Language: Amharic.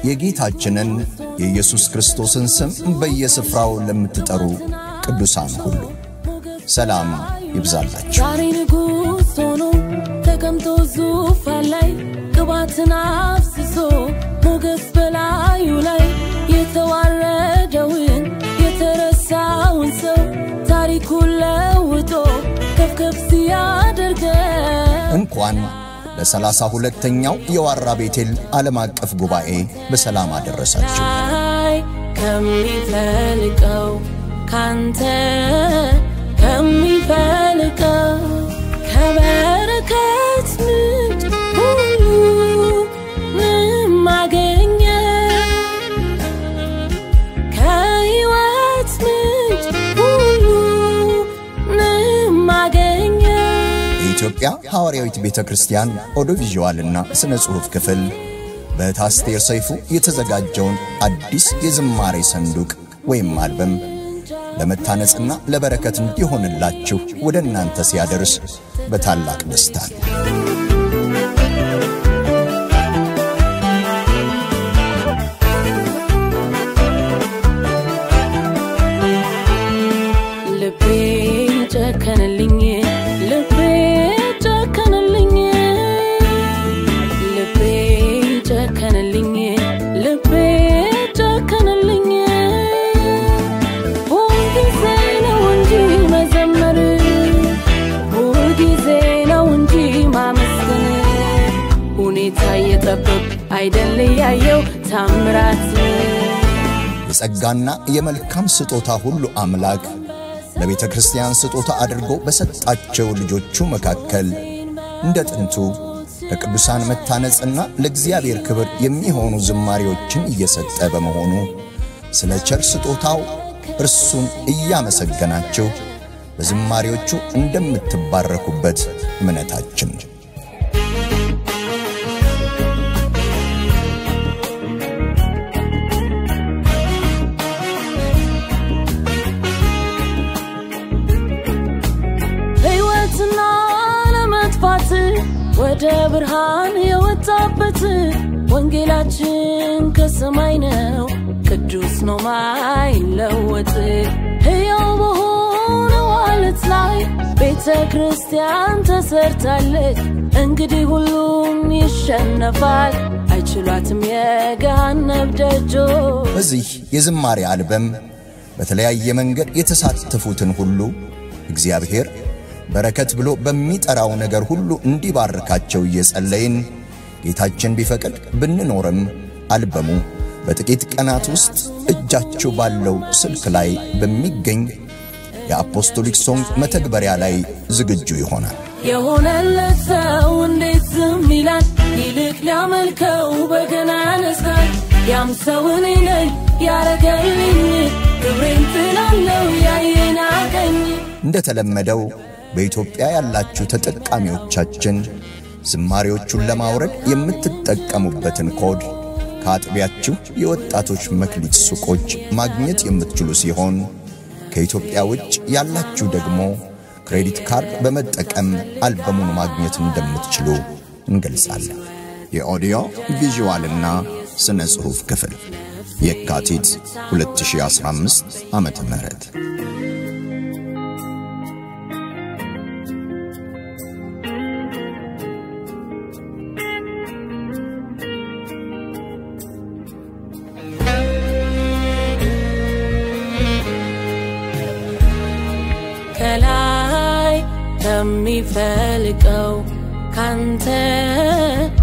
የጌታችንን የኢየሱስ ክርስቶስን ስም በየስፍራው ለምትጠሩ ቅዱሳን ሁሉ ሰላም ይብዛላችሁ። ዛሬ ንጉሥ ሆኖ ተቀምጦ ዙፋን ላይ ቅባትን አፍስሶ ሞገስ በላዩ ላይ የተዋረደውን የተረሳውን ሰው ታሪኩን ለውጦ ከፍከፍ ሲያደርገን እንኳን ለሰላሳ ሁለተኛው የዋራ ቤቴል ዓለም አቀፍ ጉባኤ በሰላም አደረሳችሁ። ላይ ከሚፈልቀው ካንተ ከሚፈልቀው ከበረከት ምንጭ ሁሉ ምን ማገኘ ከሕይወት ምንጭ ሁሉ ምን ማገኘ የኢትዮጵያ ሐዋርያዊት ቤተ ክርስቲያን ኦዲዮቪዥዋልና ሥነ ጽሑፍ ክፍል በታስቴር ሰይፉ የተዘጋጀውን አዲስ የዝማሬ ሰንዱቅ ወይም አልበም ለመታነጽና ለበረከት እንዲሆንላችሁ ወደ እናንተ ሲያደርስ በታላቅ ደስታ ነው። ልቤ ጨከነልኝ ልቤ ጨከነልኝ ልቤ ጨከነልኝ ልቤ ጨከነልኝ ሁልጊዜ ነው እንጂ መዘመር ሁልጊዜ ነው እንጂ ማመስገን ሁኔታ እየጠበቅ አይደል ያየው ታምራት የጸጋና የመልካም ስጦታ ሁሉ አምላክ ለቤተ ክርስቲያን ስጦታ አድርጎ በሰጣቸው ልጆቹ መካከል እንደ ጥንቱ ለቅዱሳን መታነጽና ለእግዚአብሔር ክብር የሚሆኑ ዝማሬዎችን እየሰጠ በመሆኑ ስለ ቸር ስጦታው እርሱን እያመሰገናችሁ በዝማሬዎቹ እንደምትባረኩበት እምነታችን ነው። ሕይወትና ለመጥፋት ወደ ብርሃን የወጣበት ወንጌላችን ከሰማይ ነው፣ ቅዱስ ነው ማይለወጥ ሕያው በሆነው ዓለት ላይ ቤተ ክርስቲያን ተሰርታለች። እንግዲህ ሁሉም ይሸነፋል፣ አይችሏትም የገሃነብ ደጆች። በዚህ የዝማሬ አልበም በተለያየ መንገድ የተሳተፉትን ሁሉ እግዚአብሔር በረከት ብሎ በሚጠራው ነገር ሁሉ እንዲባርካቸው እየጸለይን ጌታችን ቢፈቅድ ብንኖርም አልበሙ በጥቂት ቀናት ውስጥ እጃችሁ ባለው ስልክ ላይ በሚገኝ የአፖስቶሊክ ሶንግ መተግበሪያ ላይ ዝግጁ ይሆናል። የሆነለት ሰው እንዴት ዝም ይላል? ይልቅ ሊያመልከው በገና ያነሳል። ያም ሰው እኔ ነኝ ያረገልኝ ክብሬን ጥላለው ያየና ቀኝ እንደተለመደው በኢትዮጵያ ያላችሁ ተጠቃሚዎቻችን ዝማሬዎቹን ለማውረድ የምትጠቀሙበትን ኮድ ከአጥቢያችሁ የወጣቶች መክሊት ሱቆች ማግኘት የምትችሉ ሲሆን ከኢትዮጵያ ውጭ ያላችሁ ደግሞ ክሬዲት ካርድ በመጠቀም አልበሙን ማግኘት እንደምትችሉ እንገልጻለን። የኦዲዮ ቪዥዋልና ስነ ጽሑፍ ክፍል የካቲት 2015 ዓመተ ምህረት ከላይ ከሚፈልቀው ካንተ